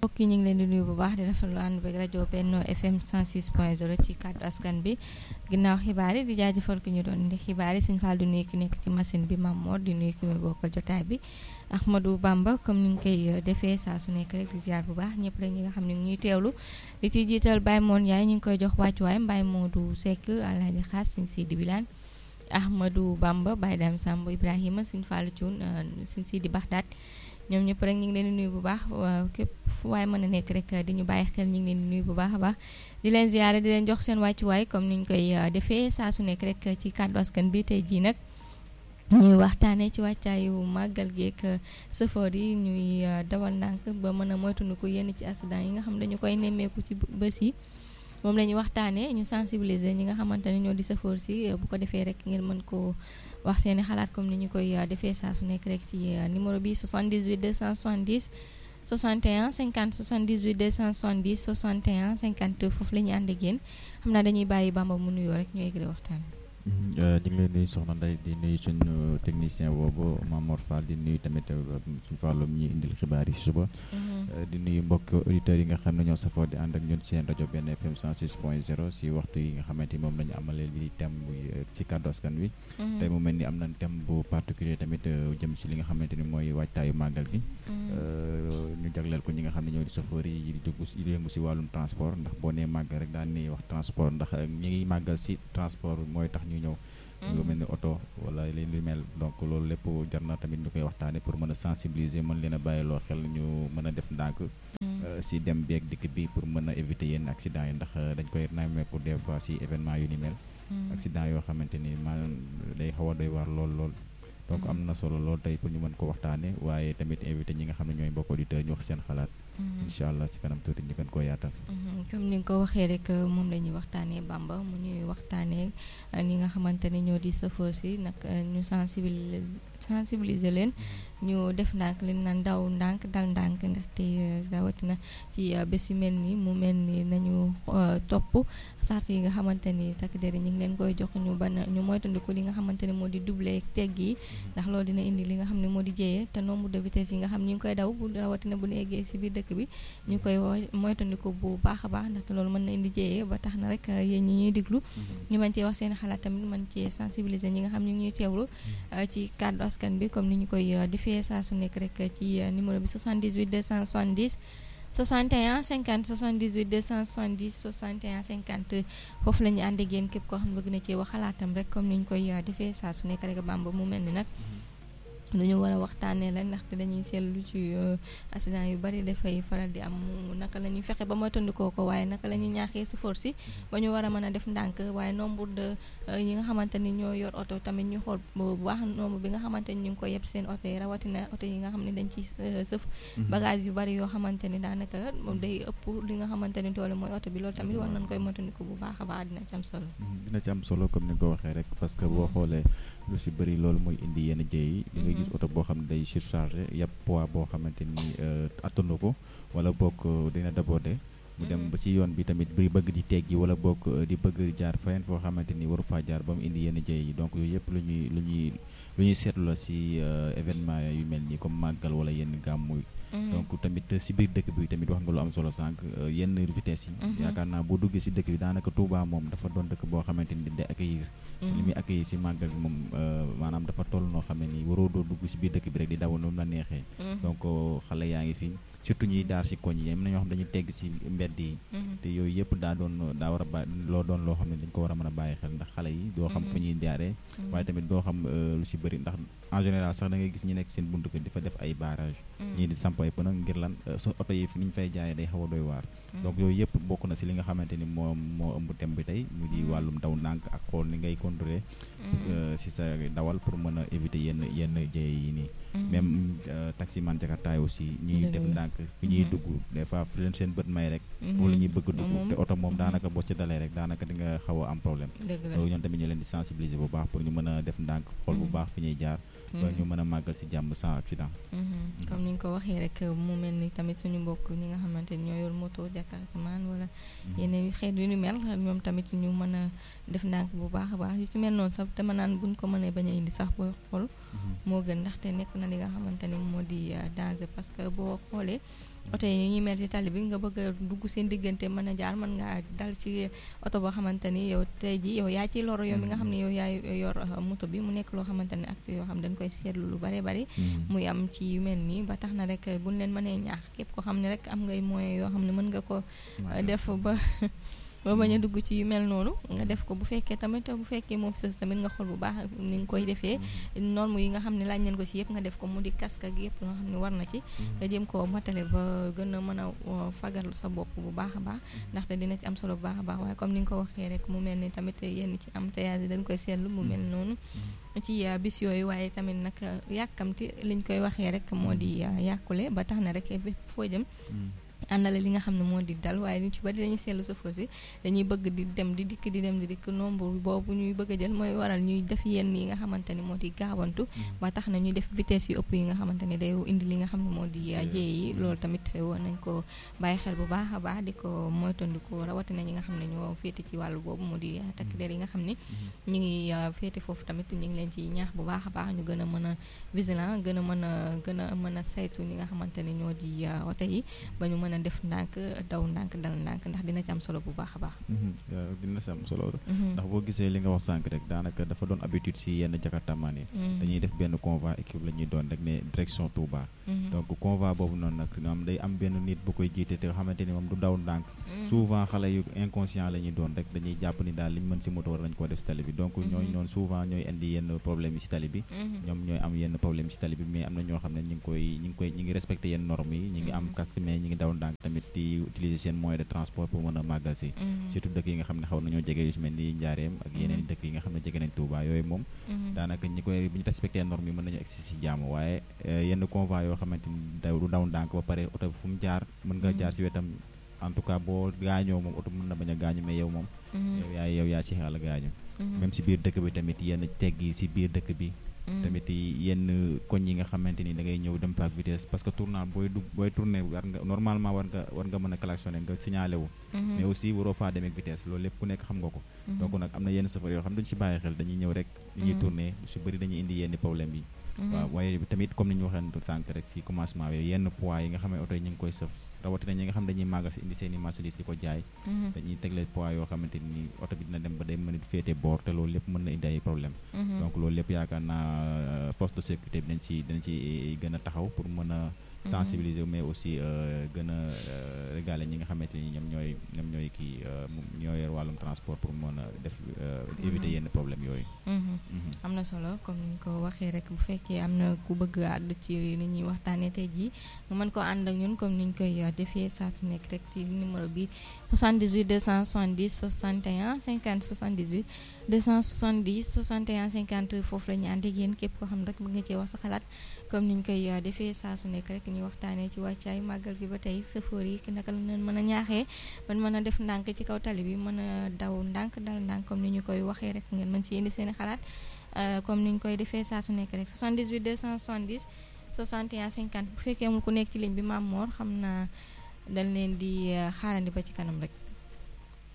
mbokk yi ñu ngi leen di nuyu bu baax di rafetlu ànd beeg rajo Benno FM 106.0 ci kàddu askan bi ginnaaw xibaar yi di jaajëfal ki ñu doon indi xibaar yi suñu faal di nuyu ki nekk ci machine bi Mame Mor di nuyu ki muy bokkal jotaay bi Ahmadou Bamba comme ni ñu koy defee saa su nekk rek di ziar bu baax ñëpp rek ñi nga xam ne ñuy teewlu di ci jiital Baye Moon Yaay ñu ngi koy jox wàccuwaay Baye Modou Seck Alaaji Xaas Sëñ Sidi Bilane Ahmadou Bamba Baye Dame Samb Ibrahima Sëñ Fallou Thioune Sëñ Sidi Baxdaat ñoom ñëpp rek ñu ngi leen di nuyu bu baax waaw képp fu waaye mën a nekk rek di ñu bàyyi xel ñu ngi leen di nuyu bu baax a baax di leen ziare di leen jox seen wàccuwaay comme ni ñu koy defee saa su nekk rek ci kàddu askan bi tey jii nag ñuy waxtaanee ci wàccaayu màggal geek sëfoor yi ñuy dawal ndànk ba mën a moytandiku yenn ci accident yi nga xam dañu koy nemmeeku ci bés yi moom la ñuy waxtaanee ñu sensibiliser ñi nga xamante ne ñoo di sëfoor si bu ko defee rek ngeen mën koo wax seeni xalaat comme ni ñu koy defee saa su nekk rek ci numéro bi 78 270 61 50 78 270 61 50 foofu la ñuy ànd ak yéen xam naa dañuy bàyyi Bamba mu nuyoo rek ñu yëgle waxtaan ñu ngi leen nuyu soxna Ndeye di nuyu suñu technicien boobu Mamor Fall di nuyu tamit suñu fàllum ñi indil xibaar yi si suba di nuyu mbokk auditeurs yi nga xam ne ñoo safoo di ànd ak ñun seen rajo benn FM 106 point 0 si waxtu yi nga xamante ni moom la ñu amalee li thème bu ci kàddu askan wi tey mu mel ni am nañ thème bu particulier tamit jëm si li nga xamante ni mooy waajtaayu màggal gi ñu jagleel ko ñi nga xam ne ñoo di chauffeur yi di dugg di yëngu si wàllum transport ndax boo nee màggal rek daan ni wax transport ndax ñi ngi màggal si transport mooy tax ñu ñëw lu mel ni oto wala li li mel donc loolu lépp jar na tamit ñu koy waxtaane pour mën a sensibiliser mën leen a bàyyiloo xel ñu mën a def ndànk si dem beeg dikk bi pour mën a éviter yenn accident yi ndax dañ koy namee pour des fois si événement yu ni mel accident yoo xamante ni maanaam day xaw a doy waar lool lool donc am na solo lool tey pour ñu mën ko waxtaane waaye tamit invité ñi nga xam ne ñooy mbokk auditeurs ñu wax seen xalaat incha allah ci kanam tuuti ñu gën koo yaatal comme ni nga ko waxee rek moom la ñuy waxtaanee Bamba mu ñuy waxtaanee ñi nga xamante ni ñoo di sëfoor si nag ñu sensibiliser sensibiliser leen ñu def ndànk leen naan daw ndànk dal ndànk ndaxte rawatina ci bés yu mel nii mu mel ni nañu topp sart yi nga xamante ni takk der yi ñu ngi leen koy jox ñu ban ñu moytandiku li nga xamante ni moo di doublé tegg yi ndax loolu dina indi li nga xam ne moo di jéyee te nombre de vitesse yi nga xam ñu ngi koy daw bu rawatina bu ñu eggee si biir dëkk bi ñu koy moytandiku bu baax a baax ndaxte loolu mën na indi jéyee ba tax na rek yéen ñi ñuy diglu ñu mën cee wax seen xalaat tamit mën cee sensibiliser ñi nga xam ñu ngi ñuy teewlu ci kàddu askan bi comme ni ñu koy defee saa su nekk rek ci numéro bi 78 270 61 50 78 270 61 50 foofu la ñu ànd ak yéen képp koo xam ne bëgg na cee wax xalaatam rek comme ni ñu koy defee saa su nekk rek Bamba mu mel ni nag lu ñu war a waxtaanee la ndaxte dañuy seetlu ci accident yu bari dafay faral di am naka la ñuy fexe ba moytandikoo ko waaye naka la ñuy ñaaxee si force si ba ñu war a mën a def ndànk waaye nombre de ñi nga xamante ni ñoo yor oto tamit ñu xool bu baax nombre bi nga xamante ni ñu ngi ko yeb seen oto yi rawatina oto yi nga xam ne dañ ci sëf bagage yu bari yoo xamante ni daanaka moom day ëpp li nga xamante ni doole mooy oto bi loolu tamit war nañ koy moytandiku bu baax a baax dina ci am solo dina ci am solo comme ni nga ko waxee rek parce que boo xoolee lu si bëri loolu mooy indi yenn jéey yi gis oto boo xam ne day surchargé yàpp poids boo xamante ni attanu ko wala bokk dina débordé mu dem ba ci yoon bi tamit bi bëgg di teggi wala bokk di bëgg jaar feneen foo xamante ni waru faa jaar ba mu indi yenn jéey yi donc yooyu yëpp lu ñuy lu ñuy lu ñuy seetlu la ci événement yu mel nii comme màggal wala yenn gàmmu donc tamit si biir dëkk bi tamit wax nga lu am solo sànq yenn vitesse yi yaakaar naa boo duggee si dëkk bi daanaka Touba moom dafa doon dëkk boo xamante ni day accueillir li muy accueillir si màggal bi moom maanaam dafa toll noo xam ne nii waroo doo dugg si biir dëkk bi rek di daw noonu la neexee donc xale yaa ngi fi surtout ñuy daar si koñ yi am na ñoo xam dañuy tegg si mbedd yi te yooyu yëpp daa doon daa war a ba loo doon loo xam ne dañ ko war a mën a bàyyi xel ndax xale yi doo xam fu ñuy jaaree waaye tamit doo xam lu si bëri ndax en général sax da ngay gis ñi nekk seen buntu kër di fa def ay barrage ñii di samp ay pneu ngir lan so oto yi fi ni ñu fay jaayee day xaw a doy waar donc yooyu yëpp bokk na si li nga xamante ni moom moo ëmb thème bi tey mu di wàllum daw ndànk ak xool ni ngay contrôler si sa dawal pour mën a éviter yenn yenn jëye yi nii même taximan jakartaay aussi ñuy def ndànk fi ñuy dugg des fois fi leen seen bët may rek foofu la ñuy bëgg dugg te oto moom daanaka boo ci dalee rek daanaka di nga xaw a am problème loolu ñoom tamit ñu leen di sensibiliser bu baax pour ñu mën a def ndànk xool bu baax fi ñuy jaar ba ñu mën a màggal si jàmm sans accident comme ni nga ko waxee rek mu mel ni tamit suñu mbokk ñi nga xamante ni ñoo yor moto jakartaman wala yeneen xeet yu ni mel ñoom tamit ñu mën a def ndànk bu baax a baax yu ci mel noonu sax dama naan buñ ko mënee bañ a indi sax booy xool moo gën ndaxte nekk na li nga xamante ni moo di danger parce que boo xoolee oto yi ñuy mer ci tali bi nga bëgg a dugg seen diggante mën a jaar mën ngaa dal ci oto boo xamante ni yow tey ji yow yaa ci loro yow mi nga xam ne yow yaay yor moto bi mu nekk loo xamante ni acte yoo xam dañ koy seetlu lu bare bari muy am ci yu mel nii ba tax na rek buñ leen mënee ñaax képp ko xam ne rek am ngay moyen yoo xam ne mën nga ko def ba ba bañ a dugg ci yu mel noonu nga def ko bu fekkee tamit bu fekkee moom sës tamit nga xool bu baax ni nga koy defee norme yi nga xam ne laaj nañ ko ci yëpp nga def ko mu di casque ak yëpp nga xam ne war na ci nga jëm koo matale ba gën a mën a fagal sa bopp bu baax a baax ndaxte dina ci am solo bu baax a baax waaye comme ni nga ko waxee rek mu mel ni tamit yenn ci am tayage dañ koy seetlu mu mel noonu ci bis yooyu waaye tamit nag yàkkamti liñ koy waxee rek moo di yàqule ba tax na rek foo jëm àndale li nga xam ne moo di dal waaye ñu ci bari dañuy seetlu chauffeur si dañuy bëgg di dem di dikk di dem di dikk nombre boobu ñuy bëgg a jël mooy waral ñuy def yenn yi nga xamante ni moo di gaawantu ba tax na ñuy def vitesse yu ëpp yi nga xamante ni day indi li nga xam ne moo di jéey yi loolu tamit war nañ ko bàyyi xel bu baax a baax di ko moytandiku rawatina ñi nga xam ne ñoo féete ci wàllu boobu moo di takk der yi nga xam ne ñu ngi féete foofu tamit ñu ngi leen ci ñaax bu baax a baax ñu gën a mën a vigilant gën a mën a gën a mën a saytu ñi nga xamante ni ñoo di oto yi ba ñu mën a def ndànk daw ndànk dal ndànk ndax dina ci am solo bu baax a baax dina ci am solo ndax boo gisee li nga wax sànq rek daanaka dafa doon habitude ci yenn jakartamaan yi dañuy def benn convoi équipe la ñuy doon rek ne direction Touba donc convoi boobu noonu nag am day am benn nit bu koy jiite te xamante ni moom du daw ndànk souvent xale yu inconscient la ñuy doon rek dañuy jàpp ni daal liñ mën ci moto war nañ koo def ci tali bi donc ñooñu noonu souvent ñooy indi yenn problème yi ci tali bi ñoom ñooy am yenn problème ci tali bi mais am na ñoo xam ne ñi ngi koy ñi ngi koy ñi ngi respecté yenn normes yi ñi ngi am casque mais ñi ngi daw ndànk tamit di utiliser seen moyen de transport pour mën a màggal si surtout dëkk yi nga xam ne xaw nañoo jege yu ci mel ni Njaareem ak yeneen dëkk yi nga xam ne jege nañ Touba yooyu moom daanaka ñi koy bu ñu respecté normes yi mën nañu egsi si jàmm waaye yenn convoi yoo xamante ni daw du daw ndànk ba pare oto fu mu jaar mën nga jaar si wetam en tout cas boo gaañoo moom oto mën na bañ a gaañu mais yow moom yow yaa yow yaa si xel gaañu même si biir dëkk bi tamit yenn tegg yi si biir dëkk bi tamit yenn koñ yi nga xamante ni da ngay ñëw dem ak vitesse parce que tournant booy dugg booy tourné war nga normalement war nga war nga mën a klaxonné nga signalé wu mais aussi waroo faa demee ak vitesse loolu lépp ku nekk xam nga ko donc nag am na yenn chauffeur yoo xam ne duñu si bàyyi xel dañuy ñëw rek li ñuy tourné su bëri dañuy indi yenn problème yi waaw waaye tamit comme ni ñu waxee sànq rek si commencement bi yenn poids yi nga xam ne oto yi ñu ngi koy sëf rawatina ñi nga xam dañuy màggal si indi seen i marchandise di ko jaay dañuy tegle poids yoo xamante ni oto bi dina dem ba day mën a féete boor te loolu lépp mën na indi ay problème donc loolu lépp yaakaar naa force de sécurité bi dañ ci dañ ci gën a taxaw pour mën a sensibiliser mais aussi gën a régaler ñi nga xamante ni ñoom ñooy ñoom ñooy kii ñoo yor wàllum transport pour mën a def éviter yenn problème yooyu am na solo comme ni nga ko waxee rek bu fekkee am na ku bëgg àddu ci ni ñuy waxtaanee tey jii nga mën ko ànd ak ñun comme ni ñu koy defee saa su nekk rek ci numéro bi 78 270 61 50 78 270 61 50 foofu la ñu ànd ak yéen képp koo xam rek bëgg nga cee wax sa xalaat comme ni ñu koy defee saa su nekk rek ñu waxtaanee ci wàccaay màggal bi ba tey sëfoor yi naka la leen mën a ñaaxee man mën a def ndànk ci kaw tali bi mën a daw ndànk dal ndànk comme ni ñu koy waxee rek ngeen mën ci indi seen i xalaat comme ni ñu koy defee saa su nekk rek 78 270 61 50 bu fekkee amul ku nekk ci ligne bi Maam Mor xam naa dañ leen di xaarandi ba ci kanam rek.